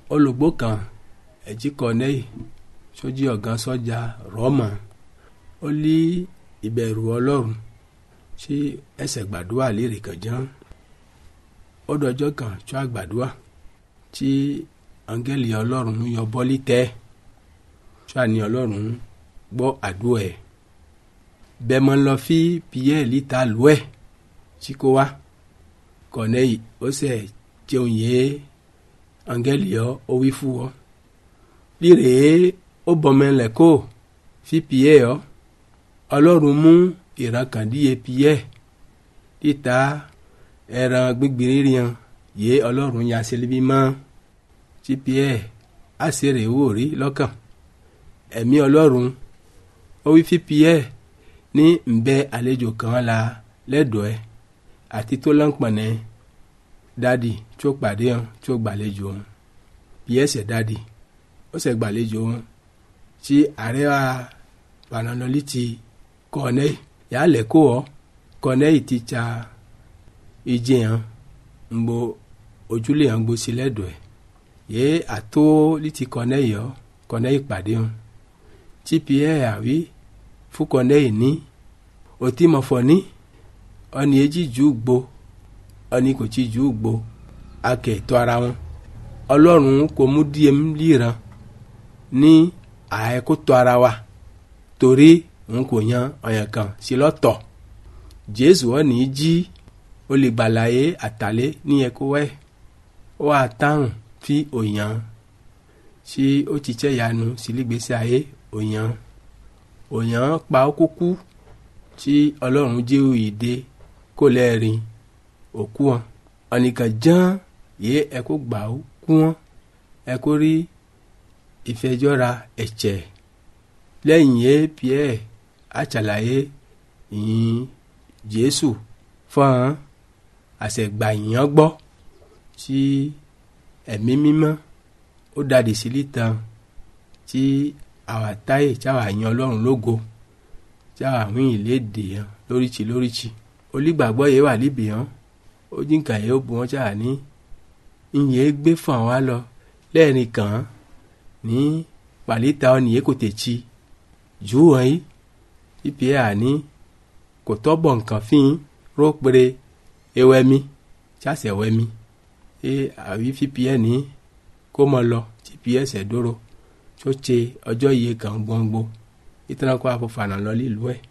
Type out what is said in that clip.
olùgbò kan ẹ̀jí kọ́nẹ́yì sójú ọ̀gá sọ́jà rọ́mà ó lé ìbẹ̀rù ọlọ́run sí ẹsẹ̀ gbàdúrà lérè kànján ó dọjọ́ kan tó àgbàdúrà tí áńgẹ́lì ọlọ́run yọ bọ́lí tẹ́ tó àní ọlọ́run gbọ́ àdúrà ẹ̀ bẹ́ẹ̀ mọ́ lọ fi pierre lítà lù ẹ̀ tí kò wá kọ́nẹ́yì ó sẹ̀ jẹun yé áńgẹ́lì ọ ó wí fún ọ líre ó bọ̀mẹ́lẹ̀ kó fi pierre ọ ọlọ́run mú ìrankàndíye pierre títa ẹran gbígbìrì rian yé ọlọ́run ya sílíbí mọ́ tí pierre á sì rè wò rí lọ́kàn ẹ̀mí ọlọ́run ó wí fi pierre ní nbẹ àlejò kan la lẹ́dọ̀ọ́ ẹ̀ àti tó lọ́npọ̀nẹ́ dádì tí ó pàdé hàn tí ó gbàlejò hàn pierre ṣẹ̀ dádì ó ṣẹ̀ gbàlejò hàn tí ààrẹ wa pananoli ti kọ́nẹ́yì yà lẹ̀ kó ọ kọ́nẹ́yì ti tsa ìjì hàn ńgbò ojúlé hàn gbó sí lẹ́dọ̀ọ́ ẹ̀ yé àtó lítì kọ́nẹ́yì ọ kọ́nẹ́yì pàdé hàn tí pierre àwí fún kọ́nẹ́yì ní òtí mọ̀fọ́ ní ọ̀nì èjì jù gbó ọ̀nì kò tí jù gbó akẹ́ tó ara wọn ọlọ́run kò mú díẹ̀ líran ní ààyè tó ara wa torí n kò yan ọ̀yàn kan sí lọ́tọ̀ jésù ọ̀nì jí olùgbàlàyé àtàlẹ́ ní ẹ̀kọ́ wẹ̀ ó wà táwọn fi òyàn tí ó ti tẹ́ yanu sílígbèsè ayé òyàn òyàn pa ó kúkú tí ọlọ́run jẹ́ òyìnde kó lẹ́ẹ̀rin òkú wọn ọ̀nìkan ján yé ẹ̀kọ́ gbà ó kú wọn ẹ̀kọ́ rí ìfẹjọ́ra ẹ̀jẹ̀ lẹ́yìn yé pierre àṣàlàyé ìyìn jésù fún àṣẹgbà yìnyín gbọ́ tí ẹ̀mí mímọ́ ó dàdí sílí tán tí àwa táyè tí àwa yan ọlọ́run lógo tí àwa wín ìlédè hàn lóríṣi lóríṣi olùgbàgbọ́ yẹn wà níbì hàn ó jíǹkà yẹn ó bu wọn ṣáà ní ìyẹn gbé fún àwa lọ lẹ́ẹ̀rin kàn án ní pàlítà ọ̀nìyẹ kò tẹ̀tsi jù wọ́n yìí ipi ẹ̀ àní kò tọ́bọ̀ nǹkan fín rópere ewẹ́mi tíásẹ̀ wẹ́mi ẹ àwí fífi ẹ̀ ní kó mọ lọ típi ẹsẹ̀ dóró tó tse ọjọ́ iye kan gbọ́ngbó ìtàn kó àfọ̀fànà lọ lílùú ẹ̀